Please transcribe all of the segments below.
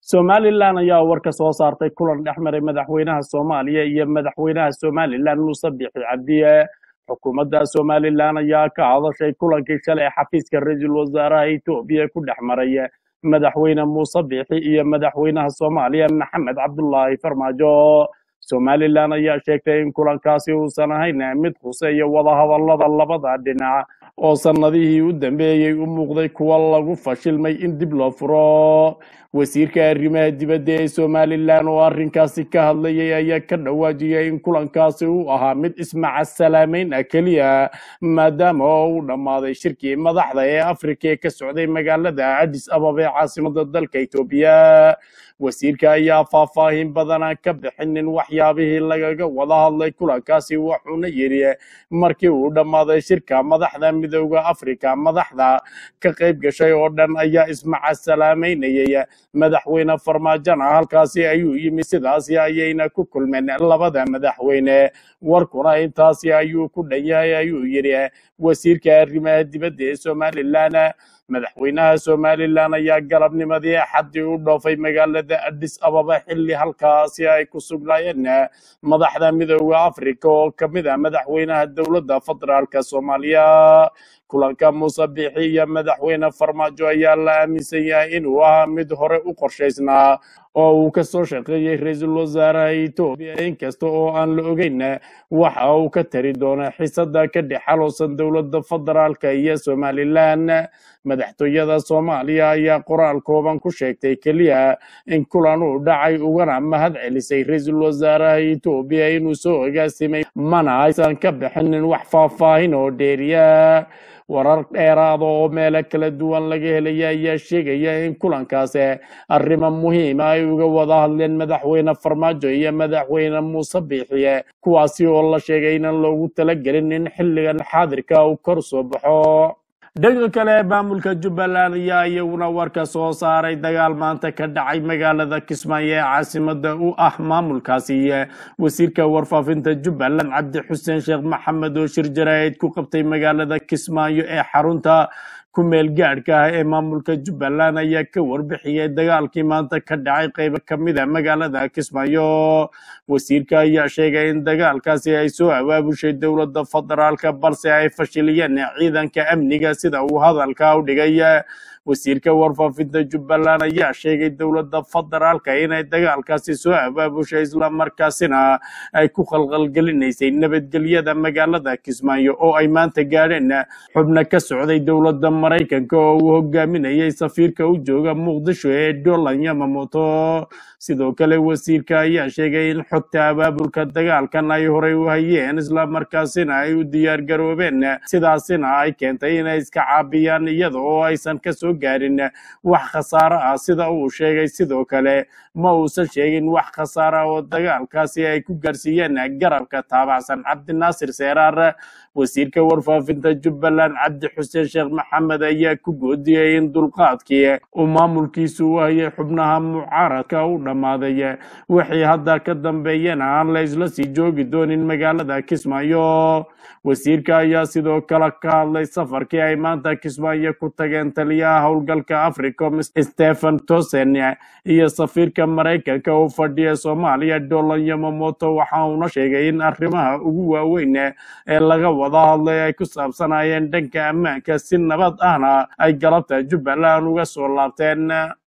somalilan ayaa war ka soo saartay kulan dhex maray madaxweynaha soomaaliya iyo madaxweynaha somalilan muuse bixi cabdiye xukuumadda somalilan ayaa ka hadashay kulankii shalay xafiiska ra-iisul wasaaraha etoobiya ku dhex maray madaxweyne muuse bixi iyo madaxweynaha soomaaliya maxamed cabdulaahi farmaajo somalilan ayaa sheegtay in kulankaasi uusan ahayn mid khuseeya wadahadallada labada dhinac oo sannadihii u dambeeyey u muuqday kuwa lagu fashilmay in dib loo furo wasiirka arrimaha dibadda ee somalilan oo arrinkaasi ka hadlayay ayaa ka dhawaajiyay in kulankaasi uu ahaa mid ismaca salaameyn ah keliya maadaama oo uu dhammaaday shirkii madaxda ee afrika ee ka socday magaalada adis ababa ee caasimada dalka etoobiya wasiirka ayaa faahfaahin badanaan ka bixinin waxyaabihii lagaga wada hadlay kulankaasi wuxuuna yidhi markii uu dhammaaday shirka madaxda midooda afrika madaxda ka qayb gashay oo dhan ayaa ismaca salaameynayay madaxweyne farmaajona halkaasi ayuu yimi sidaasi ayayna ku kulmeen labada madaxweyne warkuna intaasi ayuu ku dhan yahay ayuu yidhi wasiirka arrimaha dibadda ee somalilan madaxweynaha somalilan ayaa galabnimadii axaddii u dhoofay magaalada adis ababa xilli halkaasi ay ku sugnaayeen madaxda midooda afrika oo ka mid ah madaxweynaha dowladda federaalka soomaaliya kulanka muuse bixi iyo madaxweyne farmaajo ayaa la aaminsan yahay inuu ahaa mid hore u qorshaysnaa oo uu ka soo shaqeeyey ra-iisul wasaaraha etoobiya inkasta oo aan la ogeyn waxa uu ka tari doono xisada ka dhex xaloosan dowladda federaalka iyo somalilan madaxtooyada soomaaliya ayaa qoraal kooban ku sheegtay keliya in kulan uu dhacay ugana mahad celisay ra-iisul wasaaraha etoobiya inuu soo ogaasimay mana aysan ka bixinin wax faahfaahin oo dheeriya warar dheeraada oo meelo kala duwan laga helaya ayaa sheegaya in kulankaasi arrimo muhiima ay uga wada hadleen madaxweyne farmaajo iyo madaxweyne muuse biixiye kuwaasi oo la sheegay inaan loogu talagelin in xilligan xaadirka uu kor soo baxo dhanka kale maamulka jubbaland ayaa iyaguna warka soo saaray dagaal maanta ka dhacay magaalada kismaayo ee caasimada u ah maamulkaasi wasiirka warfaafinta jubbaland cabdi xuseen sheekh maxamed oo shir jaraa'id ku qabtay magaalada kismaayo ee xarunta ku meel gaadhka ah ee maamulka jubbaland ayaa ka warbixiyey dagaalkii maanta ka dhacay qaybo ka mid a magaalada kismaayo wasiirka ayaa sheegay in dagaalkaasi ay soo abaabushay dowladda federaalka balse ay fashiliyeen ciidanka amniga sida uu hadalka u dhigay wasiirka warfaafinta jubbaland ayaa sheegay dowladda federaalka inay dagaalkaasi soo abaabushay islamarkaasina ay ku khalkhalgelinaysay nabadgelyada magaalada kismaayo oo ay maanta gaadheen xubno ka socday dowladda maraykanka oo uu hogaaminayay safiirka u jooga muqdisho ee dolan yamamoto sidoo kale wasiirka ayaa sheegay in xogta abaabulka dagaalkan ay horey u hayeen islamarkaasina ay u diyaar garoobeen sidaasina ay keentay inay iska caabiyaan iyada oo aysan kasoo gaarin wax khasaaro ah sida uu sheegay sidoo kale ma uusan sheegin wax khasaara oo dagaalkaasi ay ku gaarsiiyeen garabka taabacsan cabdinaasir seeraar wasiirka warfaafinta jubbaland cabdi xuseen sheekh maxamed ayaa ku goodiyey in dulqaadkii uu maamulkiisu u hayay xubnaha mucaaradka u dhammaaday wixii hadda ka dambeeyana aan la isla sii joogi doonin magaalada kismaayo wasiirka ayaa sidoo kale ka hadlay safarkii ay maanta kismaayo ku tageen taliyaha howlgalka africom stephen tosen iyo safiirka maraykanka u fadhiya soomaaliya dolan yamamoto waxa uuna sheegay in arrimaha ugu waaweyn ee laga wada hadlay ay ku saabsanayeen dhanka ammaanka si nabad ahna ay galabta jubbaland uga soo laabteen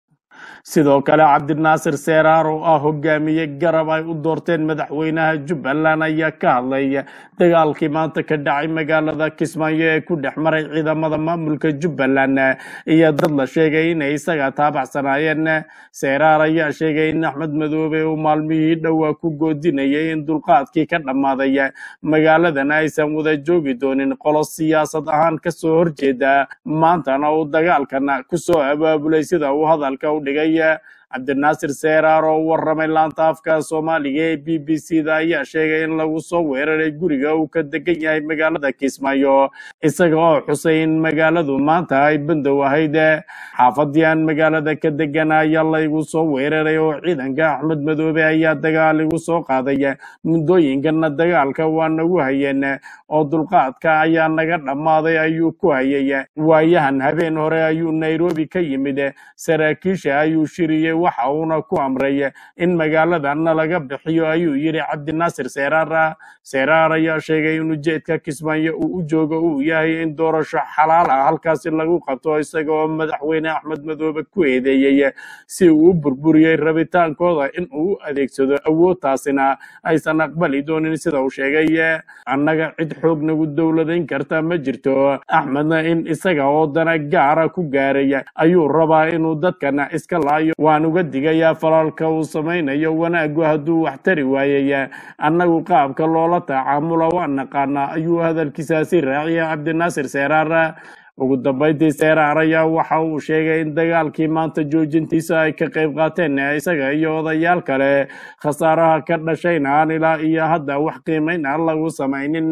sidoo kale cabdinaasir seeraar oo ah hogaamiye garab ay u doorteen madaxweynaha jubbaland ayaa ka hadlay dagaalkii maanta ka dhacay magaalada kismaayo ee ku dhex maray ciidamada maamulka jubbaland iyo dad la sheegay inay isaga taabacsanaayeen seeraar ayaa sheegay in axmed madoobe uu maalmihii dhowaa ku goodinayay in dulqaadkii ka dhammaaday magaaladana aysan wada joogi doonin qolo siyaasad ahaan kasoo horjeeda maantana uu dagaalkan kusoo abaabulay sida uu hadalka u dhigay cabdinaasir seeraar oo waramay laanta afka soomaaliga ee b b c da ayaa sheegay in lagu soo weeraray guriga uu ka degan yahay magaalada kismaayo isaga oo xusay in magaaladu maanta ay bandow ahayd xaafadii aan magaalada ka degan ayaa laygu soo weeraray oo ciidanka axmed madoobe ayaa dagaal igu soo qaaday muddooyinkana dagaalka waa nagu hayeen oo dulqaadka ayaa naga dhammaaday ayuu ku hayay waayahan habeen hore ayuu nairobi ka yimid saraakiisha ayuu shiriyey waxa uuna ku amray in magaaladana laga bixiyo ayuu yidhi cabdinaasir seeraar seeraar ayaa sheegay in ujeedka kismaayo uu u joogo uu yahay in doorasho xalaal ah halkaasi lagu qabto isaga oo madaxweyne axmed madoobe ku eedeeyey si uu u burburiyey rabitaankooda in uu u adeegsado awoodtaasina aysan aqbali doonin sida uu sheegay annaga cid xoog nagu dowladayn karta ma jirto axmedna in isaga oo dana gaara ku gaaraya ayuu rabaa inuu dadkana iska laayo waan uga digayaa falaalka uu samaynayo wanaagu hadduu wax tari waayay annagu qaabka loola tacaamula waa naqaanaa ayuu hadalkiisaasi raaciyay cabdinaasir seeraar ugu dambayntii seeraar ayaa waxa uu sheegay in dagaalkii maanta joojintiisa ay ka qayb qaateen isaga iyo odayaal kale khasaaraha ka dhashayna aan ilaa iyo hadda wax qiimayn aan lagu samaynin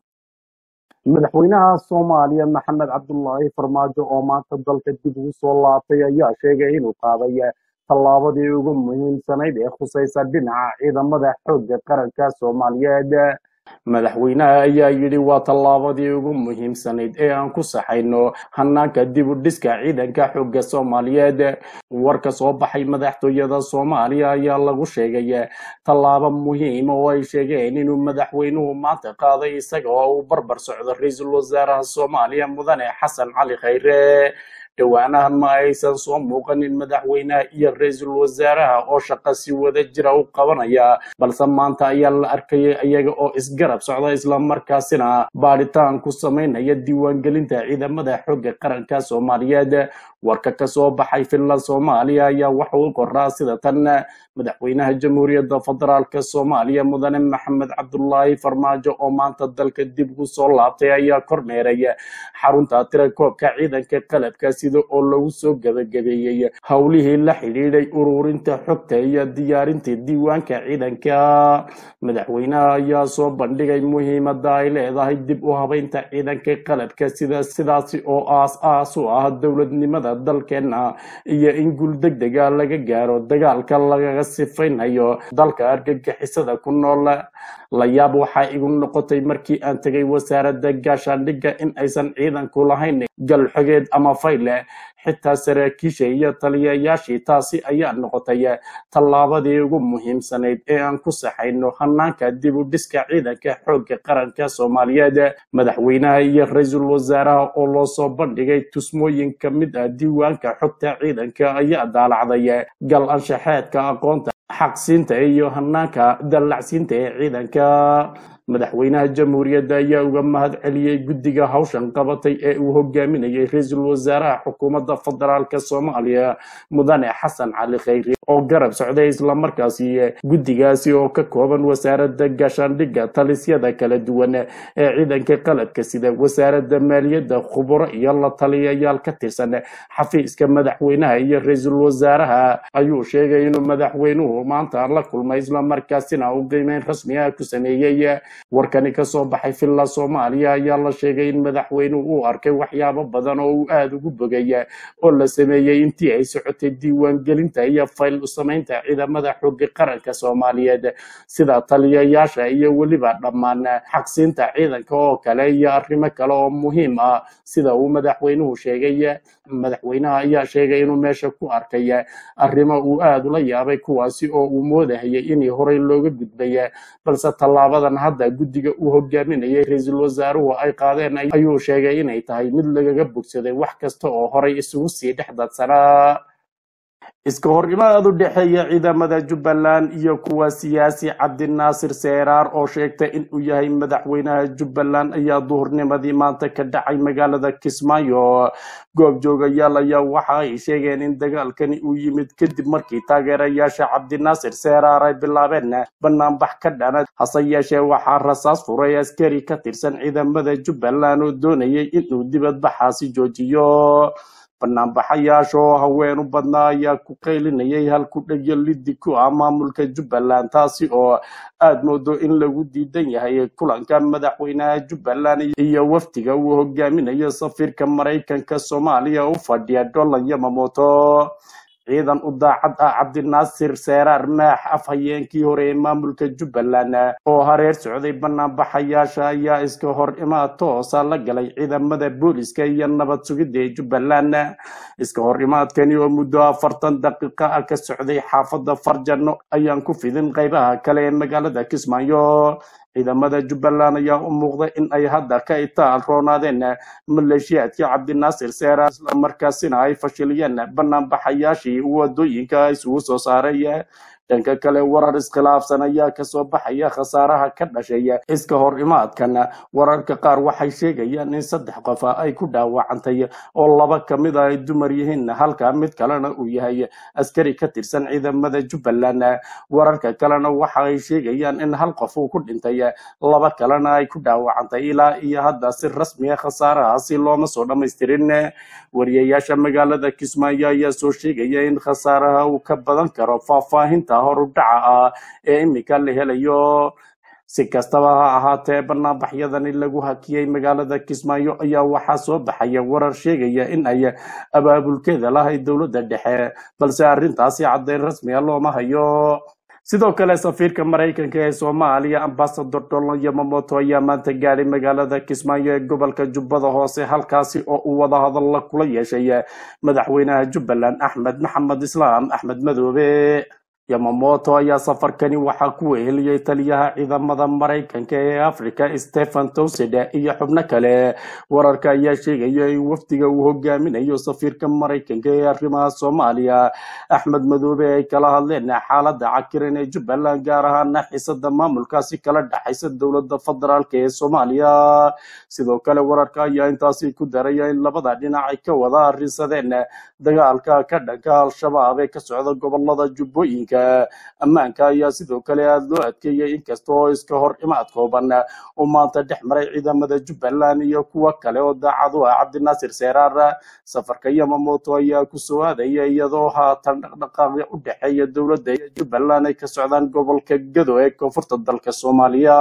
madaxweynaha soomaaliya maxamed cabdulaahi farmaajo oo maanta dalka dib ugu soo laabtay ayaa sheegay inuu qaaday tallaabadii ugu muhiimsanayd ee khusaysa dhinaca ciidamada xoogga qaranka soomaaliyeed madaxweynaha ayaa yidhi waa tallaabadii ugu muhiimsanayd ee aan ku saxayno hanaanka dib u dhiska ciidanka xoogga soomaaliyeed warka soo baxay madaxtooyada soomaaliya ayaa lagu sheegay tallaabo muhiima oo ay sheegeen inuu madaxweynuhu maanta qaaday isaga oo uu barbar socdo ra-iisul wasaaraha soomaaliya mudane xasan cali khayre dhowaanahan ma aysan soo muuqanin madaxweynaha iyo ra-iisul wasaaraha oo shaqo si wada jira u qabanaya balse maanta ayaa la arkayay iyaga oo isgarab socda islamarkaasina baadhitaan ku samaynaya diiwaangelinta ciidamada xoogga qaranka soomaaliyeed warka ka soo baxay finland soomaaliya ayaa waxa uu qoraa sida tan madaxweynaha jamhuuriyadda federaalka soomaaliya mudane maxamed cabdulaahi farmaajo oo maanta dalka dib ugu soo laabtay ayaa kormeeray xarunta tirakoobka ciidanka qalabka sida oo lagu soo gabagabeeyey howlihii la xidhiidhay ururinta xogta iyo diyaarinta diiwaanka ciidanka madaxweynaha ayaa soo bandhigay muhiimada ay leedahay dib u habeynta ciidanka qalabka sida sidaasi oo aas aas u ah dowladnimada dalkeena iyo in guul degdega laga gaaro dagaalka lagaga sifaynayo dalka argagixisada ku nool la yaab waxaa igu noqotay markii aan tegay wasaaradda gaashaandhigga in aysan ciidanku lahayn galxogeed ama fayle xitaa saraakiisha iyo taliyayaashii taasi ayaa noqotay tallaabadii ugu muhiimsanayd ee aan ku saxayno hanaanka dib u dhiska ciidanka xoogga qaranka soomaaliyeed madaxweynaha iyo ra-iisul wasaaraha oo loo soo bandhigay tusmooyin ka mid ah diiwaanka xogta ciidanka ayaa daalacday gal anshaxeedka aqoonta xaqsiinta iyo hanaanka dallacsiinta ee ciidanka madaxweynaha jamhuuriyadda ayaa uga mahad celiyey guddiga hawshan qabatay ee uu hogaaminayay ra-iisul wasaaraha xukuumadda federaalka soomaaliya mudane xasan cali khayri oo garab socday islamarkaasi guddigaasi oo ka kooban wasaaradda gaashaandhigga talisyada kala duwan ee ciidanka qalabka sida wasaaradda maaliyadda khuburo iyo la taliyayaal ka tirsan xafiiska madaxweynaha iyo ra-iisul wasaaraha ayuu sheegay inuu madaxweynuhu maanta la kulmay islamarkaasina uu qiimeyn rasmi ah ku sameeyey warkani ka soo baxay villa soomaaliya ayaa la sheegay in madaxweynuhu uu arkay waxyaabo badan oo uu aada ugu bogay oo la sameeyey intii ay socotay diiwaangelinta iyo fayl u samaynta ciidamada xooga qaranka soomaaliyeed sida taliyayaasha iyo weliba dhammaan xaqsiinta ciidanka oo kale iyo arrimo kale oo muhiim ah sida uu madaxweynuhu sheegay madaxweynaha ayaa sheegay inuu meesha ku arkay arrimo uu aada ula yaabay kuwaasi oo uu moodahayay inii horey looga gudbay balse tallaabadan hadda guddiga uu hogaaminayay ra-iisul wasaaruhu ay qaadeen ayuu sheegay inay tahay mid lagaga bogsaday wax kasta oo horay isugu sii dhex dadsanaa iska horimaad u dhexeeya ciidamada jubbaland iyo kuwa siyaasi cabdinaasir seeraar oo sheegtay inuu yahay madaxweynaha jubbaland ayaa duhurnimadii maanta ka dhacay magaalada kismaayo goobjoogayaal ayaa waxa ay sheegeen in dagaalkani uu yimid kadib markii taageerayaasha cabdinaasir seeraar ay bilaabeen banaanbax ka dhana hase yeeshee waxaa rasaas furay askari ka tirsan ciidamada jubbaland oo doonayay inuu dibadbaxaasi joojiyo banaanbaxayaasha oo haween u badnaa ayaa ku qaylinayay halku dhegyo liddi ku ah maamulka jubbaland taasi oo aada moodo in lagu diidan yahay kulanka madaxweynaha jubbaland iyo wafdiga uu hogaaminayo safiirka maraykanka soomaaliya u fadhiya dolan yamamoto ciidan u daacad ah cabdinaasir seeraar maax afhayeenkii hore ee maamulka jubbaland oo hareer socday banaanbaxayaasha ayaa iska hor imaad toosa la galay ciidamada booliska iyo nabad sugidda ee jubbaland iska hor imaadkani oo muddo afartan daqiiqa ah ka socday xaafadda farjano ayaan ku fidin qaybaha kale ee magaalada kismaayo ciidamada jubbaland ayaa u muuqday in ay hadda ka itaal roonaadeen maleeshiyaadkii cabdinaasir seera islamarkaasina ay fashiliyeen banaanbaxayaashii wadooyinka isugu soo saaray dhanka kale warar iskhilaafsan ayaa kasoo baxaya khasaaraha ka dhashay iska hor imaadkan wararka qaar waxay sheegayaan in saddex qof ay ku dhaawacantay oo laba kamid a ay dumar yihiin halka mid kalena uu yahay askari ka tirsan ciidamada jubbaland wararka kalena waxa ay sheegayaan in hal qof uu ku dhintay laba kalena ay ku dhaawacantay ilaa iyo hadda si rasmiya khasaarahaasi looma soo dhammaystirin wariyayaasha magaalada kismaayo ayaa soo sheegaya in khasaaraha uu ka badan karo faahfaahinta horudhaca ah ee iminka la helayo si kastaba ha ahaatee banaanbaxyadani lagu hakiyey magaalada kismaayo ayaa waxaa soo baxaya warar sheegaya in ay abaabulkeeda lahayd dowladda dhexe balse arrintaasi caddayn rasmiga looma hayo sidoo kale safiirka maraykanka ee soomaaliya ambasador donald yamamoto ayaa maanta gaadhay magaalada kismaayo ee gobolka jubbada hoose halkaasi oo uu wadahadalla kula yeeshay madaxweynaha jubbaland axmed maxamed islaam axmed madoobe yamamoto ayaa safarkani waxaa ku weheliyey taliyaha ciidamada maraykanka ee africa stephen towsed iyo xubno kale wararka ayaa sheegaya in wafdiga uu hogaaminayo safiirka maraykanka ee arrimaha soomaaliya axmed madoobe ay kala hadleen xaalada cakiran ee jubbaland gaar ahaana xisada maamulkaasi kala dhexaysa dowlada federaalk ee soomaaliya sidoo kale wararka ayaa intaasi ku daraya in labada dhinac ay ka wada arrinsadeen dagaalka ka dhanka al-shabaab ee ka socda gobolada jubbooyinka ammaanka ayaa sidoo kale aada loo adkeeyey inkasta oo iska hor imaad kooban uu maanta dhex maray ciidamada jubbaland iyo kuwo kale oo daacad u ah cabdinaasir seeraar safarka yamamoto ayaa ku soo aadaya iyadoo haatan dhaqdhaqaaqya u dhexeeya dowladda iyo jubbaland ay ka socdaan gobolka gado ee koonfurta dalka soomaaliya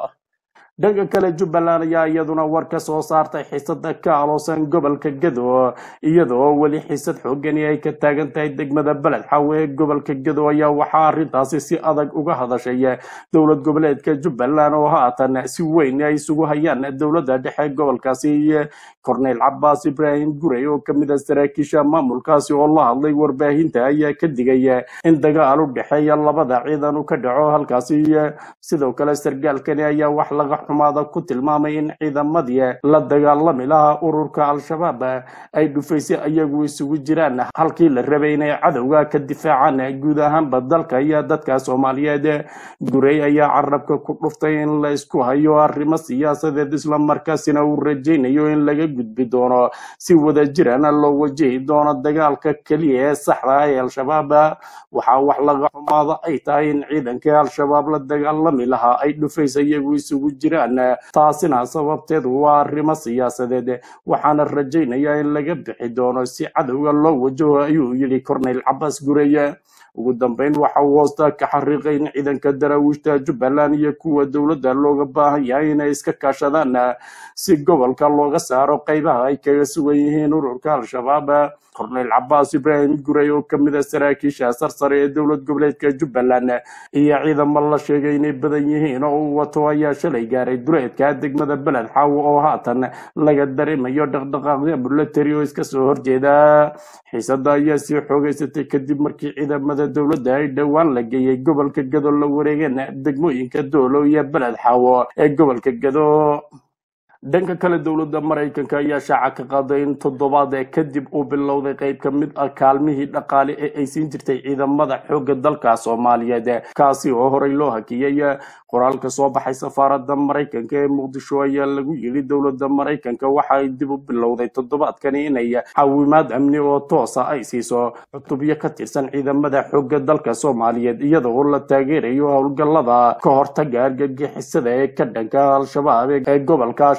dhanka kale jubbaland ayaa iyaduna war ka soo saartay xisada ka aloosan gobolka gado iyadoo weli xisad xoogani ay ka taagan tahay degmada beled xawe ee gobolka gado ayaa waxaa arrintaasi si adag uga hadashay dowlad goboleedka jubbaland oo haatan si weyn ay isugu hayaan dowladda dhexe gobolkaasi corneyl cabaas ibraahim gurey oo kamid a saraakiisha maamulkaasi oo la hadlay warbaahinta ayaa ka digay in dagaal u dhexeeya labada ciidan u ka dhaco halkaasi sidoo kale sargaalkani ayaa wax laga xumaada ku tilmaamay in ciidamadii la dagaalami lahaa ururka al-shabaab ay dhufaysay ayagu isugu jiraan halkii la rabay inay cadowga ka difaacaan guud ahaanba dalka iyo dadka soomaaliyeed gurey ayaa carabka ku dhuftay in la isku hayo arrimo siyaasadeed islamarkaasina uu rajaynayo in laga gudbi doono si wada jirana loo wajihi doono dagaalka keliya ee saxda ah ee al-shabaab waxaa wax laga xumaada ay tahay in ciidankii al-shabaab la dagaalami lahaa ay dhufays iyagu isugu jiraan taasina sababteedu waa arrimo siyaasadeed waxaana rajaynayaa in laga bixi doono si cadowga loo wajaho ayuu yidhi corneyl cabaas gureye ugu dambeyn waxa uu hoosta ka xariiqay in ciidanka daraawiishta jubbaland iyo kuwa dowladda looga baahan yahay inay iska kaashadaan si gobolka looga saaro qaybaha ay kaga sugan yihiin ururka al-shabaab corneyl cabaas ibraahim gurey oo kamid a saraakiisha sarsare ee dowlad goboleedka jubbaland iyo ciidamo la sheegay inay badan yihiin oo uu wato ayaa shalay gaaray duleedka degmada beled xaawo oo haatan laga dareemayo dhaqdhaqaaqya bulateri oo iska soo horjeeda xiisada ayaa sii xoogeysatay kadib markii ciidamada dowladda ay dhowaan la geeyey gobolka gado la wareegeen degmooyinka doolo iyo beled xaawo ee gobolka gado dhanka kale dowladda maraykanka ayaa shaaca ka qaaday in toddobaad kadib uu bilowday qayb ka mid ah kaalmihii dhaqaale ee ay siin jirtay ciidamada xoogga dalka soomaaliyeed kaasi oo horey loo hakiyey qoraalka soo baxay safaaradda maraykanka ee muqdisho ayaa lagu yidhi dowladda maraykanka waxa ay dib u bilowday toddobaadkani inay caawimaad amni oo toosa ay siiso cutubyo ka tirsan ciidamada xoogga dalka soomaaliyeed iyadoo la taageerayo howlgallada ka hortaga argagixisada ee ka dhanka al-shabaab ee gobolka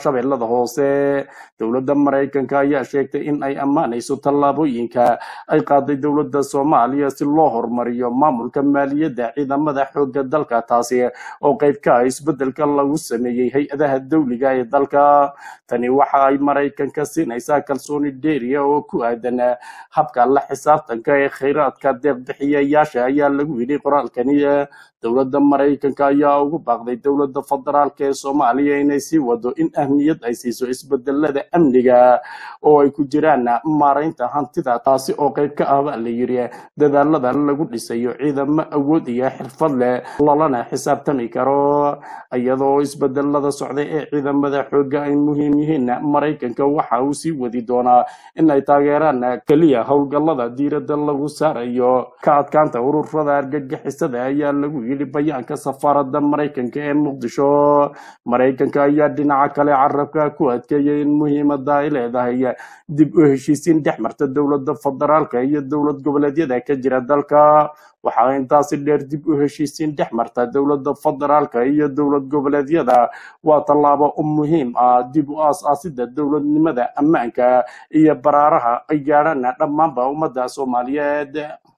shabeellada hoose dowladda maraykanka ayaa sheegtay in ay ammaanayso tallaabooyinka ay qaaday dowladda soomaaliya si loo horumariyo maamulka maaliyadda ciidamada xoogga dalka taasi oo qayb ka ah isbeddelka lagu sameeyey hay-adaha dowliga ee dalka tani waxa ay maraykanka siinaysaa kalsooni dheeriya oo ku aadan habka la xisaabtanka ee khayraadka deeqbixiyayaasha ayaa lagu yidhi qoraalkani dowladda maraykanka ayaa ugu baaqday dowladda federaalk ee soomaaliya inay sii wado in ahmiyad ay siiso isbedelada amniga oo ay ku jiraan maaraynta hantida taasi oo qayb ka ah baa la yidhi dadaalada lagu dhisayo ciidamo awood iyo xirfad leh lalana xisaabtami karo iyadoo isbedelada socda ee ciidamada xoogga ay muhiim yihiin maraykanka waxa uu sii wadi doonaa in ay taageeraan keliya howlgallada diiradda lagu saarayo ka adkaanta ururada argagixisada ayaa lagu yidhi bayaanka safaaradda maraykanka ee muqdisho maraykanka ayaa dhinaca kale carabka ku adkeeyay in muhiimada ay leedahay dib u heshiisiin dhex marta dowladda federaalka iyo dowlad goboleedyada ka jira dalka waxaa intaasi dheer dib u heshiisiin dhex marta dowladda federaalka iyo dowlad goboleedyada waa tallaabo u muhiim ah dib u aas-aasida dowladnimada ammaanka iyo baraaraha ay gaadhaan dhammaanba ummadda soomaaliyeed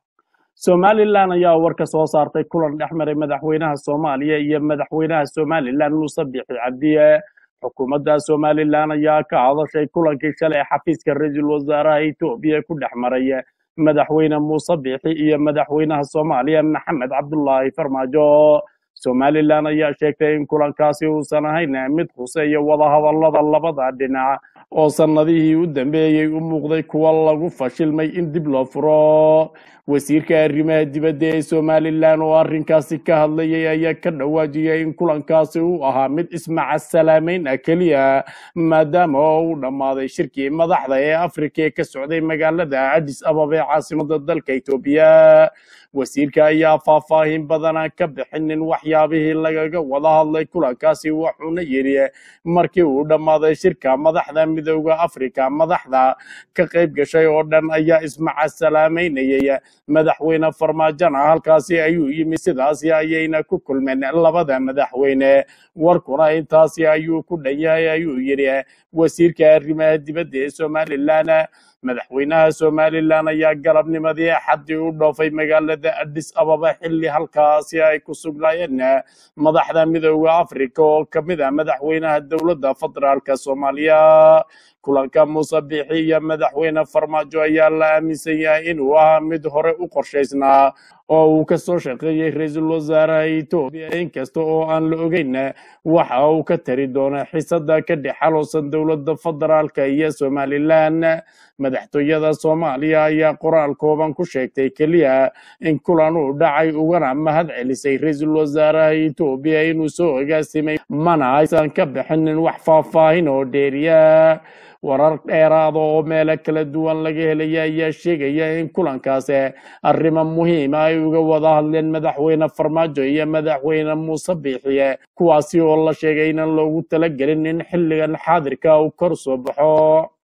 somalilan ayaa war ka soo saartay kulan dhex maray madaxweynaha soomaaliya iyo madaxweynaha somalilan muuse bixi cabdiye xukuumadda somalilan ayaa ka hadashay kulankii shalay xafiiska ra-iisul wasaaraha etoobiya ku dhex maray madaxweyne muuse bixi iyo madaxweynaha soomaaliya maxamed cabdulaahi farmaajo somalilan ayaa sheegtay in kulankaasi uusan ahayn mid khuseeya wadahadallada labada dhinac oo sannadihii u dambeeyey u muuqday kuwa lagu fashilmay in dib loo furo wasiirka arrimaha dibadda ee somalilan oo arrinkaasi ka hadlayay ayaa ka dhawaajiyay in kulankaasi uu ahaa mid ismaca salaameyn ah keliya maadaama oo uu dhammaaday shirkii madaxda ee afrika ee ka socday magaalada adis ababa ee caasimada dalka etoobiya wasiirka ayaa faahfaahin badana ka bixinin waxyaabihii lagaga wada hadlay kulankaasi wuxuuna yidhi markii uu dhammaaday shirka madaxda midooda afrika madaxda ka qayb gashay oo dhan ayaa ismaca salaameynayay madaxweyne farmaajona halkaasi ayuu yimi sidaasi ayayna ku kulmeen labada madaxweyne warkuna intaasi ayuu ku dhan yahay ayuu yidhi wasiirka arrimaha dibadda ee somalilan madaxweynaha somalilan ayaa galabnimadii axaddii u dhoofay magaalada adis ababa xilli halkaasi ay ku sugnaayeen madaxda midooda afrika oo ka mid ah madaxweynaha dowladda federaalka soomaaliya kulanka muuse biixi iyo madaxweyne farmaajo ayaa la aaminsan yahay inuu ahaa mid hore u qorshaysnaa oo uu ka soo shaqeeyey ra-iisul wasaaraha etoobiya inkasta oo aan la ogeyn waxa uu ka tari doono xisada ka dhex xaloosan dowladda federaalka iyo somalilan madaxtooyada soomaaliya ayaa qoraal kooban ku sheegtay keliya in kulan uu dhacay ugana mahad celisay ra-iisul wasaaraha etoobiya inuu soo ogaasimay mana aysan ka bixinin wax faahfaahin oo dheeriya warar dheeraada oo meelo kala duwan laga helaya ayaa sheegaya in kulankaasi arrimo muhiima ay uga wada hadleen madaxweyne farmaajo iyo madaxweyne muuse biixiye kuwaasi oo la sheegay inaan loogu talagelin in xilligan xaadirka uu kor soo baxo